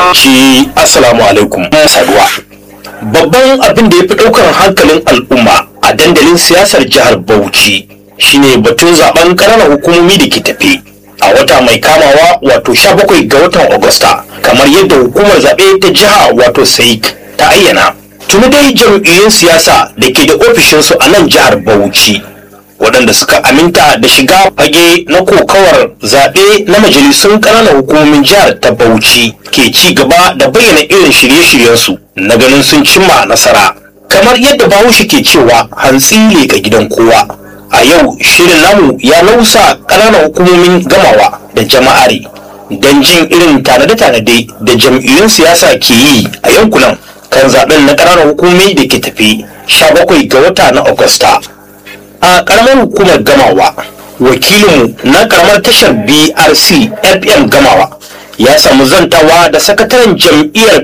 Bauchi Assalamu alaikum saduwa. Babban abin da ya fi ɗaukar hankalin al'umma a dandalin siyasar jihar Bauchi shine batun zaben ƙananan hukumomi da ke tafe a wata mai kamawa wato 17 ga watan Agusta kamar yadda hukumar zaɓe ta jiha wato SAIC ta ayyana. Tuni dai jam'iyyun siyasa da ke da ofishinsu a nan jihar Bauchi waɗanda suka aminta da shiga fage na kokawar zaɓe na majalisun ƙananan hukumomin jihar ta Bauchi ke ci gaba da bayyana irin shirye-shiryensu na ganin sun cimma nasara. Kamar yadda Bahaushe ke cewa hantsi leƙa gidan kowa. A yau shirin namu ya nausa ƙananan hukumomin gamawa da jama'ari don jin irin tanade-tanade da jam'iyyun siyasa ke yi a yankunan kan zaɓen na ƙananan hukumomi da ke tafi 17 ga wata na Agusta. a karamar hukumar gamawa wakilinmu na karamar tashar brc fm gamawa ya samu zantawa da sakataren jam'iyyar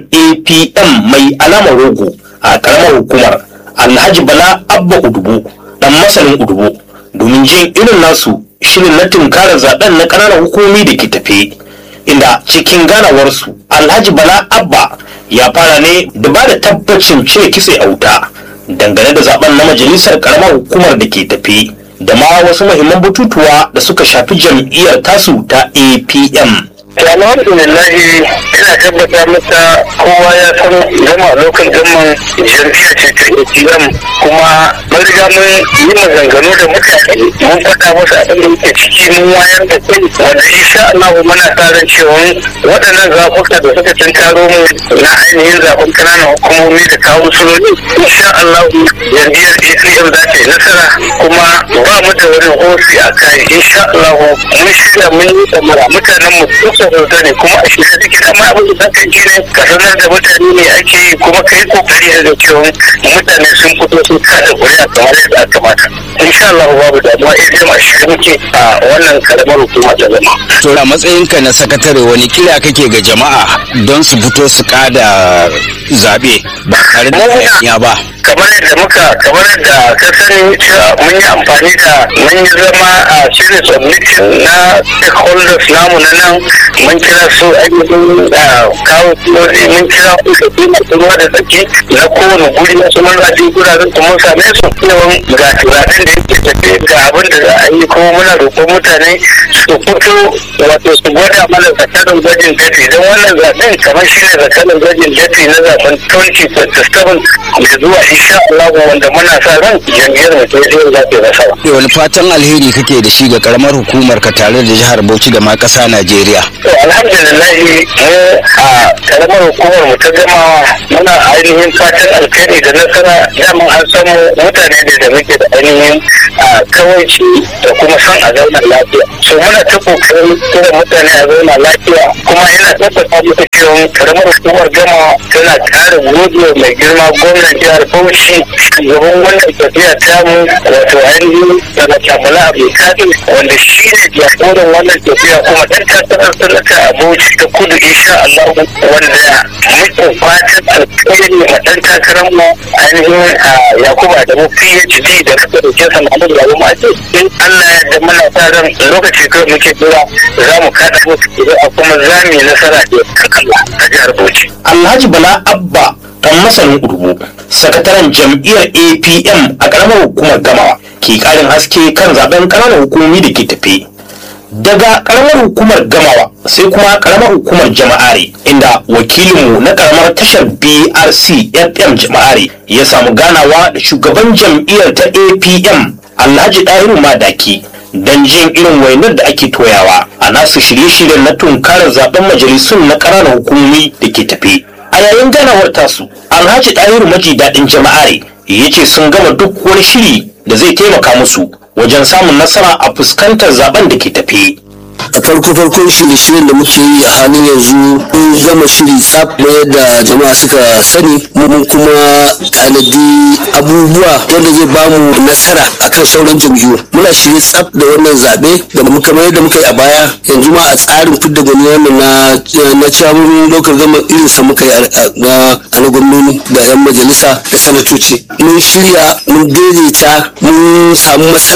apm mai alamar rogo a karamar hukumar alhaji bala abba udubu dan masanin udubu domin jin irin nasu shirin na tunkarar zaben na ƙananan hukumomi da ke tafe inda cikin ganawarsu alhaji bala abba ya fara ne da ba da tabbacin cire kitse a wuta dangane da zaben na majalisar karamar hukumar da ke tafi da ma wasu muhimman batutuwa da suka shafi jam'iyyar tasu ta apm alhamdulillahi ina tabbata masa kowa ya san gama lokal gaman jam'iyya ce ta ATM kuma mun riga mun yi maganganu da mutane mun faɗa musu abin da yake ciki mun wayar da kai wanda insha Allah muna sa ran cewa waɗannan zaɓuka da suka tunkaro mu na ainihin zaɓen ƙananan hukumomi da kawo suloli insha Allah jam'iyyar ATM za ta yi nasara kuma ba mu da wani hosi a kai insha Allah mun shirya mun yi tsamara mutanen mu suka rubuta ne kuma a shirye suke da ma abin da zaka ji ne ka sanar da mutane ne ake yi kuma ka yi kokari da cewa mutane sun fito sun kada kuri'a kamar yadda aka kamata insha Allah babu damuwa eh dai ma shirye muke a wannan karamar hukuma ta zama To a matsayinka na sakatare wani kira kake ga jama'a don su fito su kada zaɓe ba tare da hayaniya ba. kamar yadda muka kamar yadda ka sani cewa mun yi amfani da mun yi zama a series of meeting na stakeholders namu na nan mun kira su ainihin kawo kulori mun kira su da masu ruwa da tsaki na kowane guri na su mun zaɓi guraren su mun same su yawan ga turanen da yake tafe ga abin da za a yi kuma muna roƙon mutane su fito wato su gwada mana zakarin gwajin dafi don wannan zaɓen kamar shi ne zakarin gwajin dafi na zaɓen 2027 mai zuwa insha Allah wanda muna sa ran jam'iyyar mu ta yi za ta nasara. Wani fatan alheri kake da shi ga karamar hukumar ka tare da jihar Bauchi da ma ƙasa Najeriya. To alhamdulillah mu a karamar hukumar mu ta gama muna ainihin fatan alkhairi da nasara daman an samu mutane da da muke da ainihin kawaici da kuma son a zauna lafiya. So muna ta kokarin kira mutane a zauna lafiya kuma yana tabbata muku cewa karamar hukumar gama tana ƙara gode mai girma gwamnan jihar Bauchi shugaban wannan tafiya tamu wato ainihin daga Kamala Abdulkadir wanda shi ne jagoran wannan tafiya kuma ɗan takarar sanata a Bauchi ta kudu insha Allah wanda muke fatan alkhairi ma ɗan takarar mu ainihin Yakuba da mu PhD da kasa da kesa Muhammad Babu Mace in Allah ya yarda muna sa ran lokaci kawai muke jira za mu kaɗa musu idan a kuma za mu yi nasara da Allah a jihar Bauchi. alhaji bala abba dan masanin udubu sakataren jam'iyyar apm a karamar hukumar gamawa ke karin haske kan zaben ƙananan hukumomi da ke tafe daga karamar hukumar gamawa sai kuma karamar hukumar jama'are inda wakilinmu na karamar tashar brc fm jama'are ya samu ganawa da shugaban jam'iyyar ta apm alhaji ɗahiru madaki don jin irin wainar da ake toyawa a nasu shirye-shiryen na tunkarar zaben majalisun na ƙananan hukumomi da ke tafe a yayin ganawar tasu alhaji ɗahiru maji daɗin jama'are ya ce sun gama duk wani shiri da zai taimaka musu wajen samun nasara a fuskantar zaben da ke tafe a farko farkon shirye-shiryen da muke yi a halin yanzu mun gama shiri tsaf na yadda jama'a suka sani mun kuma tanadi abubuwa wanda zai bamu nasara akan sauran jam'iyyu muna shirye tsaf da wannan zaɓe da muka mayar da muka yi a baya yanzu ma a tsarin fidda gwani wannan na na camun lokal gama irin sa muka yi a na gwamnoni da yan majalisa da sanatoci mun shirya mun daidaita mun samu maslaha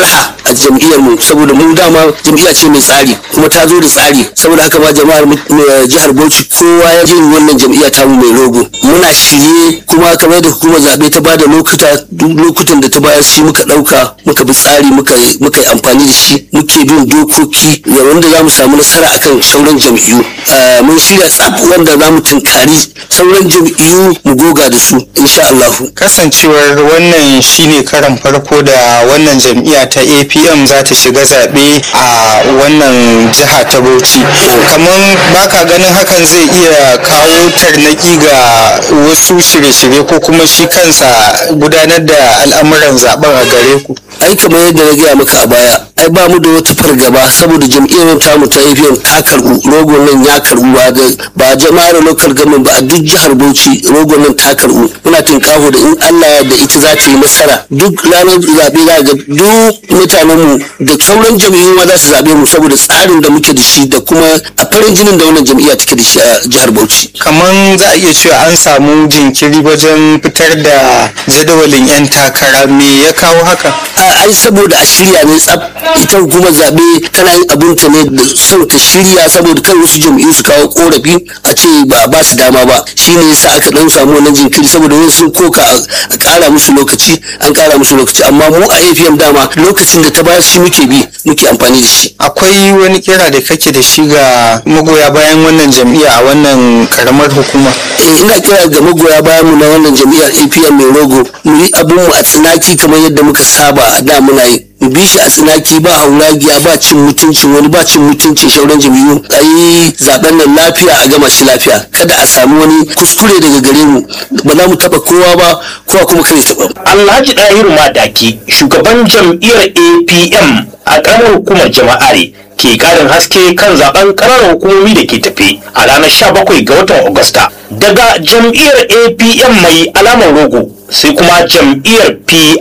a jam'iyyar mu saboda mu dama jam'iyya ce mai tsari kuma ta zo da tsari saboda haka ma jama'ar mu- mu- jihar Bauchi kowa ya je wannan jam'iyya ta mu mai rogo muna shirye kuma kamar da hukumar zaɓe ta bada lokuta duk lokutan da ta bayar shi muka ɗauka muka bi tsari muka muka yi amfani da shi muke bin dokoki da wanda za mu samu nasara akan sauran jam'iyyu Ah, mun shirya tsaf wanda za mu tunkari sauran jam'iyyu mu goga da su insha Allah kasancewar wannan shine karan farko da wannan jam'iyya ta apm za ta shiga zaɓe a wannan jiha ta bauchi kamar baka ganin hakan zai iya kawo tarnaki ga wasu shirye-shirye ko kuma shi kansa gudanar da al'amuran zaben a gare ku ai kamar yadda na gaya maka a baya ai ba mu da wata fargaba saboda jam'iyyar tamu ta APM ta karbu rogon nan ya karbu ba da ba jama'ar local government ba a duk jihar Bauchi rogon nan ta karbu muna tinkaho da in Allah ya da ita za ta yi nasara duk ranar zaɓe za ga duk mutanen mu da sauran jam'iyyu ma za su zaɓe mu saboda tsarin da muke da shi da kuma a farin jinin da wannan jam'iyya take da shi a jihar Bauchi kamar za a iya cewa an samu jinkiri wajen fitar da jadawalin 'yan takara me ya kawo haka a ai saboda a shirya ne tsaf ita hukumar zaɓe tana yin abin ta ne da son ta shirya saboda kai wasu jam'iyyu su kawo korafi a ce ba a ba su dama ba shine yasa aka dan samu wannan jinkiri saboda wasu sun koka a- a ƙara musu lokaci an ƙara musu lokaci amma mu a APM dama lokacin da ta bayar shi muke bi muke amfani da shi akwai wani kira da kake da shi ga magoya bayan wannan jam'iyya a wannan karamar hukuma eh ina kira ga magoya bayan mu na wannan jam'iyyar APM mai rogo mu yi abun mu a tsinaki kamar yadda muka saba a da muna yi mu bi shi a tsinaki ba hauragiya ba cin mutuncin wani ba cin mutuncin shauran jam'iyyu a yi zaben nan lafiya a gama shi lafiya kada a samu wani kuskure daga gare mu ba za mu taba kowa ba kowa kuma kare taba mu. Alhaji Dahiru Madaki shugaban jam'iyyar APM a ƙaramar hukumar jama'are ke ƙarin haske kan zaben ƙananan hukumomi da ke tafe a ranar 17 ga watan Agusta. Daga jam'iyyar APM mai alamar rogo sai kuma jam'iyyar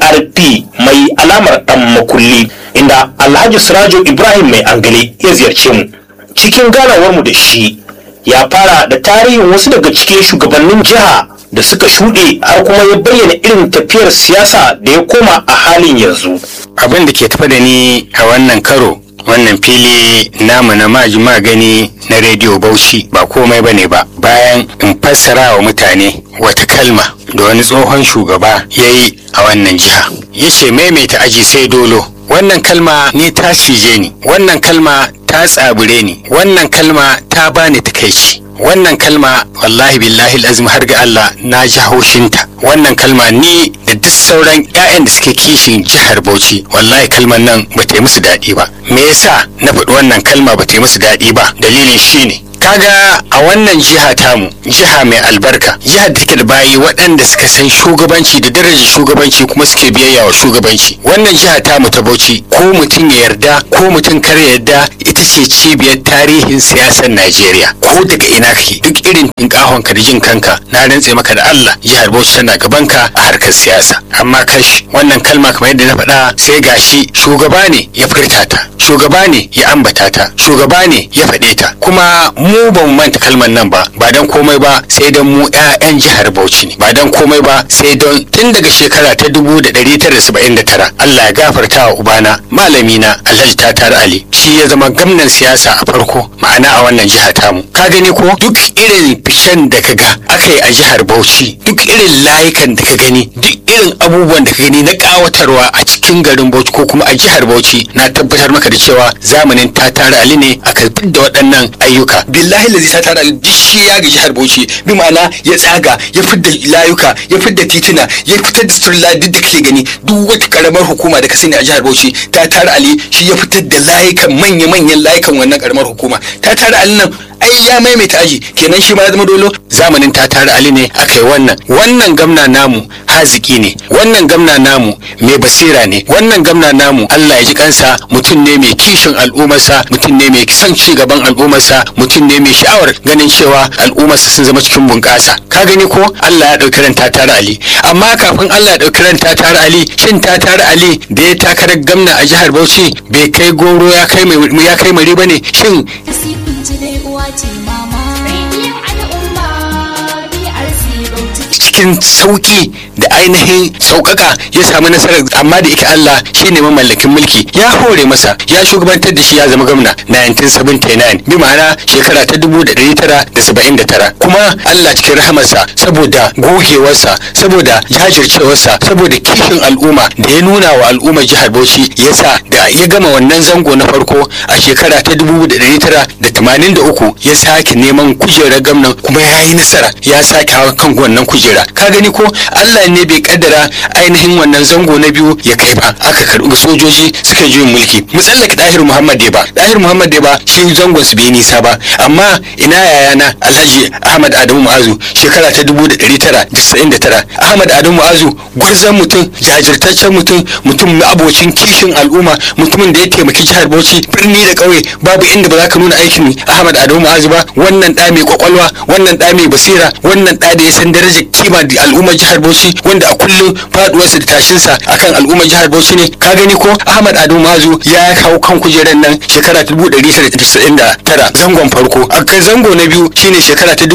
PRP mai alamar ɗan makulli inda Alhaji Sirajo Ibrahim mai angale ya ziyarce mu. Cikin ganawarmu da shi ya fara da tarihin wasu daga cikin shugabannin jiha da suka shuɗe har kuma ya bayyana irin tafiyar siyasa da ya koma a halin yanzu. abin da ke tafa da ni a wannan karo wannan fili namu na maji magani na rediyo bauchi ba komai bane ba bayan in fassara wa mutane wata kalma da wani tsohon shugaba ya yi a wannan jiha ya ce maimaita aji sai dolo wannan kalma ni ta cije ni wannan kalma ta tsabure ni wannan kalma ta bani takaici wannan kalma wallahi billahi azim har ga Allah na ji haushinta wannan kalma ni da duk sauran 'ya'yan da suke kishin jihar Bauchi wallahi kalmar nan ba ta yi musu daɗi ba me yasa na faɗi wannan kalma ba ta yi musu daɗi ba dalilin shine kaga a wannan jiha tamu jiha mai albarka jihar da take da bayi waɗanda suka san shugabanci da darajar shugabanci kuma suke biyayya wa shugabanci wannan jiha tamu ta bauchi ko mutum ya yarda ko mutum kar ya yarda ita ce cibiyar tarihin siyasar najeriya ko daga ina kake duk irin tinkahon ka da jin kanka na rantse maka da allah jihar bauchi tana gabanka a harkar siyasa amma kash wannan kalma kamar yadda na faɗa sai gashi shugaba ne ya furta ta shugaba ne ya ambata ta shugaba ne ya faɗe ta kuma mu ba mu manta kalmar nan ba ba dan komai ba sai dan mu 'ya'yan jihar Bauchi ne ba dan komai ba sai don tun daga shekara ta 1979 Allah ya gafarta wa ubana malami na Alhaji Tatar Ali shi ya zama gwamnan siyasa a farko ma'ana a wannan jiha tamu ka gani ko duk irin ficen da ka ga aka yi a jihar Bauchi duk irin layukan da ka gani duk irin abubuwan da ka gani na kawatarwa a cikin garin Bauchi ko kuma a jihar Bauchi na tabbatar maka da cewa zamanin Tatar Ali ne aka da waɗannan ayyuka billahi lazi Tatar Ali duk shi ya ga jihar Bauchi bi ma'ana ya tsaga ya fidda layuka ya fidda titina ya fitar da sutura duk da kake gani duk wata karamar hukuma da ka sani a jihar Bauchi Tatar Ali shi ya fitar da layukan manya-manyan layukan wannan karamar hukuma Tatar Ali nan ai ya maimaita aji kenan shi ma ya zama dolo zamanin ta tare ali ne aka yi wannan wannan gamna namu haziki ne wannan gamna namu mai basira ne wannan gamna namu Allah ya ji kansa mutum ne mai kishin al'ummarsa mutum ne mai son ci gaban al'ummarsa mutum ne mai sha'awar ganin cewa al'ummarsa sun zama cikin bunƙasa ka gani ko Allah ya ɗauki ran ta tare ali amma kafin Allah ya ɗauki ran ta tare ali shin ta tare ali da ya takarar gamna a jihar Bauchi bai kai goro ya kai mai ya kai mari bane shin Sai kun ji dai uwa ce mama. Rediyon al'umma BRC Bauchi. cikin sauki da ainihin sauƙaƙa ya samu nasarar amma da yake Allah shine mamallakin mulki ya hore masa ya shugabantar da shi ya zama gwamna 1979 bi ma'ana shekara ta 1979 kuma Allah cikin rahamarsa saboda gogewarsa saboda jajircewarsa saboda kishin al'umma da ya nuna wa al'ummar jihar Bauchi ya sa da ya gama wannan zango na farko a shekara ta 1983 ya sake neman kujerar gwamnan kuma ya yi nasara ya sake hawa kan wannan kujera ka gani ko Allah ne bai kaddara ainihin wannan zango na biyu ya kai ba aka karbi sojoji suka yi juyin mulki mu tsallake Dahir Muhammad Deba Dahir Muhammad Deba shi zangon su bai nisa ba amma ina yayana Alhaji Ahmad Adamu Mu'azu shekara ta 1999 Ahmad Adamu Mu'azu gwarzon mutum jajirtaccen mutum mutum abocin kishin al'umma mutumin da ya taimaki jihar Bauchi birni da ƙauye babu inda ba za ka nuna aikin Ahmad Adamu Mu'azu ba wannan ɗa mai kwakwalwa wannan ɗa mai basira wannan ɗa da ya san darajar kima da al'ummar jihar Bauchi wanda a kullum faduwarsa da tashinsa akan al'ummar jihar Bauchi ne ka gani ko Ahmad Adamu Mu'azu ya kawo kan kujerar nan shekara ta 1999 zangon farko a kai zango na biyu shine shekara ta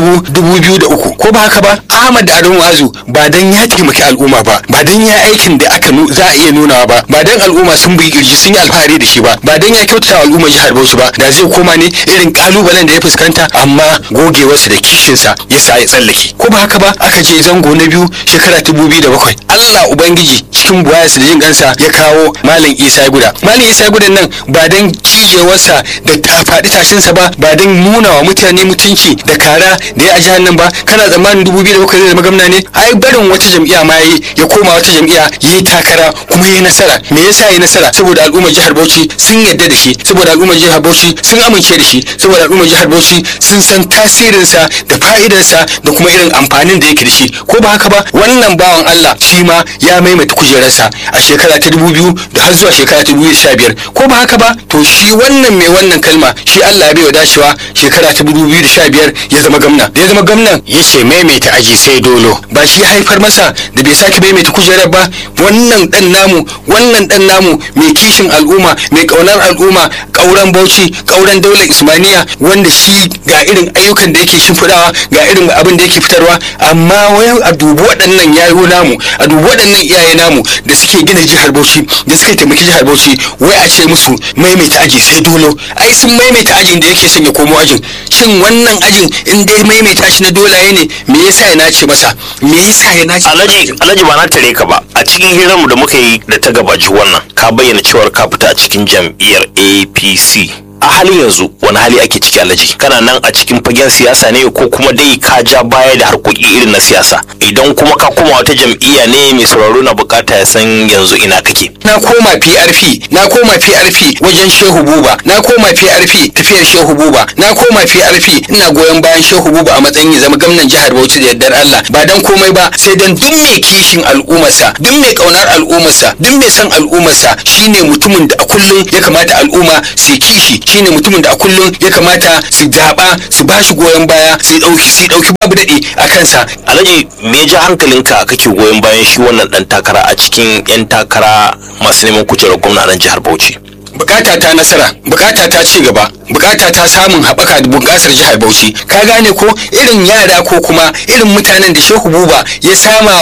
2003 ko ba haka ba Ahmad Adamu Mu'azu ba dan ya taimaki al'umma ba ba dan ya aikin da aka za a iya nunawa ba ba dan al'umma sun bi kirji sun yi alfahari da shi ba ba dan ya kyautata wa al'ummar jihar Bauchi ba da zai koma ne irin kalubalen da ya fuskanta amma gogewarsa da kishinsa ya sa ya tsallake ko ba haka ba aka je zango na biyu shekara ta dubu da bakwai Allah ubangiji cikin buwayarsa da jin kansa ya kawo malam Isa Guda malam Isa Guda nan ba dan cijewarsa da ta faɗi tashinsa ba ba dan nuna wa mutane mutunci da kara da ya a jihar nan ba kana tsammanin dubu biyu da bakwai zai zama gwamna ne ai barin wata jam'iyya ma yayi ya koma wata jam'iyya yayi takara kuma yayi nasara me yasa yayi nasara saboda al'ummar jihar Bauchi sun yarda da shi saboda al'ummar jihar Bauchi sun amince da shi saboda al'ummar jihar Bauchi sun san tasirinsa da fa'idarsa da kuma irin amfanin da yake da shi ko ba haka ba wannan bawan Allah shi ma ya maimaita kujerarsa a shekara ta dubu biyu da har zuwa shekara ta dubu sha biyar ko ba haka ba to shi wannan mai wannan kalma shi Allah ya bai wa dacewa shekara ta dubu biyu da sha biyar ya zama gwamna da ya zama gwamnan ya ce maimaita aji sai dolo ba shi ya haifar masa da bai sake maimaita kujerar ba wannan dan namu wannan dan namu mai kishin al'umma mai kaunar al'umma kauran bauchi kauran daular ismaniya wanda shi ga irin ayyukan da yake shimfiɗawa ga irin abin da yake fitarwa amma wai a dubi waɗannan yayo namu a dubi waɗannan iyaye namu da suke gina jihar bauchi da suke taimaki jihar bauchi wai a ce musu maimaita aji sai dolo ai sun maimaita ajin da yake son ya komo ajin shin wannan ajin in dai maimaita shi na dolaye ne me yasa ya nace masa me yasa ya nace alhaji alhaji ba na tare ka ba a cikin hirarmu da muka yi da ta gabaci wannan ka bayyana cewar ka fita a cikin jam'iyyar apc a halin yanzu wani hali ake ciki alhaji kana nan a cikin fagen siyasa ne ko kuma dai ka ja baya da harkoki irin na siyasa idan kuma ka koma wata jam'iyya ne mai sauraro na bukata ya san yanzu ina kake na koma PRP na koma PRP wajen Shehu Buba na koma PRP tafiyar Shehu Buba na koma PRP ina goyon bayan Shehu Buba a matsayin ya zama gwamnan jihar Bauchi da yardar Allah ba dan komai ba sai dan duk mai kishin al'ummarsa duk mai kaunar al'ummarsa duk mai son al'ummarsa shine mutumin da a kullum ya kamata al'umma su kishi shine mutumin da a kullum ya kamata su zaba su bashi goyon baya su dauki su dauki babu dade a kansa alhaji me ya ja hankalinka kake goyon bayan shi wannan dan takara a cikin yan takara masu neman kujerar gwamna nan jihar Bauchi bukata ta nasara bukata ta ci gaba bukata ta samun haɓaka da bunƙasar jihar Bauchi ka gane ko irin yara ko kuma irin mutanen da Shehu Buba ya sama